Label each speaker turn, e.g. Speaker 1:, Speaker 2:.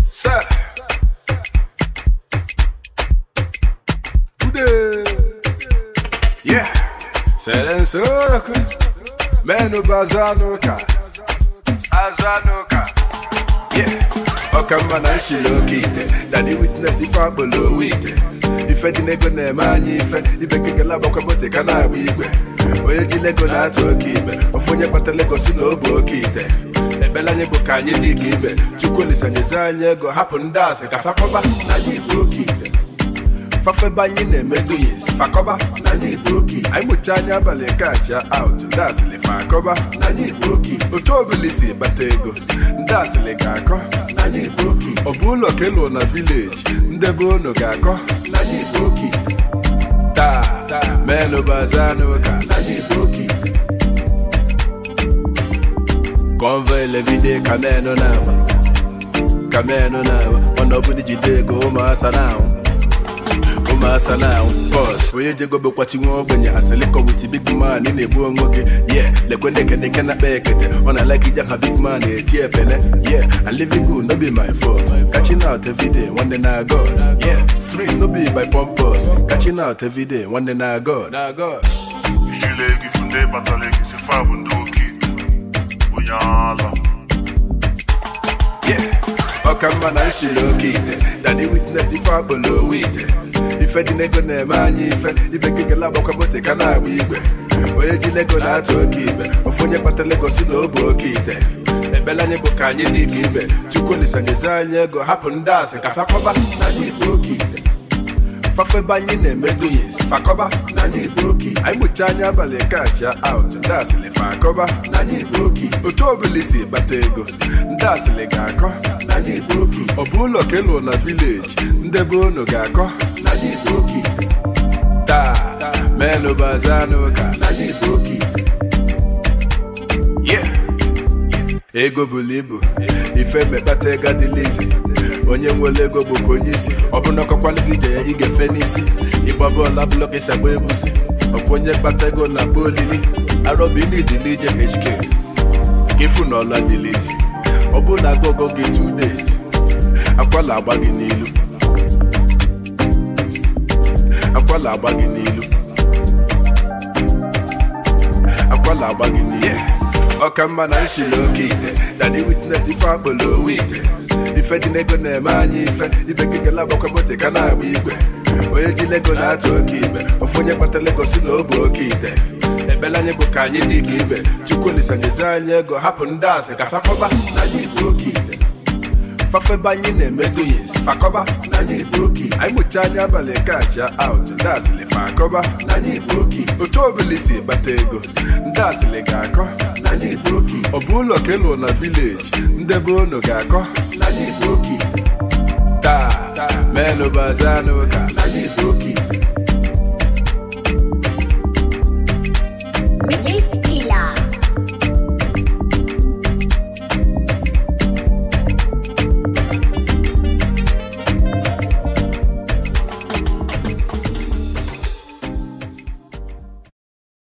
Speaker 1: Sir. Ude. Yeah. Selenso. Menu bazanuka. Azanuka. Yeah. Ọkamma na nsiri oke ite dadi witness ife akpọrọ owe ite ife dị n'ego na-eme anyị ife ibekekele agbakwabote ka na-agba igwe onye ji lego na-atụ oke ibe ofu onye kpata lego si na obu oke ite ekpere anyị bụ ka anyị dị ka ibe chukwu olisanyezi anyị ego hapụ ndị asị ka fakọba na anyị bụ oke ite fafebe anyị na-eme doyes fakọba na anyị bụ oke ite anyị mụcha anya abalị kacha out ndị asịlị fakọba na anyị bụ oke ite otu obili si bata ego ndị asịlị ga-akọ na anyị bụ oke ite ọ bụ ụlọ ka ịlụ na vileji ndebe unu ga-akọ na anyị bụ oke ite taa menụ bazanụ ka na anyị bụ oke ite convoy levide kameno na-agba kameno na-agba mana ọ bụrụ jide ego ụmụasa na-anwụ ụmụasa na-anwụ bọs onye jego bekwachi nwa ogbenye aseliko wit big man ị na-egbu onwe gị ye lekwe ndị ekene nke na-akpa ekete ọ na like ije ha big man eti epele ye and living good no be my fault catching out every day nwanne na god yeah street no be by pompous catching out every day nwanne na god na god
Speaker 2: ijile ego ifu ndị batara ego isi fa bụ ndị oke onye ala
Speaker 1: Yeah. ọkamma na nsiri oke ite dadi witness ife akpọrọ owe ite ife dị n'ego na-eme anyị ife ibekekele agbakwabote ka na-agba igwe onye ji lego na-atụ oke ibe ofu onye kpata lego si na obu oke ite ekpere anyị bụ ka anyị dị ka ibe chukwu olisanyezi anyị ego hapụ ndị asị ka fakọba na anyị bụ oke ite fafebe anyị na-eme doyes fakọba na anyị bụ oke anyị mụcha anya abalị kacha out ndị asịlị fakọba na anyị bụ oke otu obili si bata ego ndị asịlị ga-akọ na anyị bụ oke ọ bụ ụlọ ka ịlụ na vileji ndebe unu ga-akọ na anyị bụ oke taa menụ bazanụ ka na anyị bụ oke yeah ego buru ibu ife mekpata ego adịlizi onye nwere ego bụkwa onye isi ọ bụ na ọkọkwalizi ije ya igefe n'isi ịgba bọọlụ abụlọ ka agba egwusi ọkwa onye kpata ego na akpa olili arọbinidili ije hk ka ịfụ na ọla dịlizi ọ bụ na agụgụ gị 2 days akwala agba gị n'ilu akwala agba gị n'ilu akwala agba gị n'ilu ọkamma na nsiri oke ite dadi witness ife akpọrọ owe ite ife dị n'ego na-eme anyị ife ibekekele agbakwabote ka na-agba igwe onye ji lego na-atụ oke ibe ofu onye kpata lego si na obu oke ite ekpere anyị bụ ka anyị dị ka ibe chukwu olisanyezi anyị ego hapụ ndị asị ka fakọba na anyị bụ oke ite fafebe anyị na-eme doyes fakọba na anyị bụ oke anyị mụcha anya abalị kacha out ndị asịlị fakọba na anyị bụ oke otu obili si bata ego ndị asịlị ga-akọ na anyị bụ oke ọ bụ ụlọ ka ịlụ na vileji ndebe unu ga-akọ na anyị bụ oke taa menụ bazanụ ka na anyị bụ oke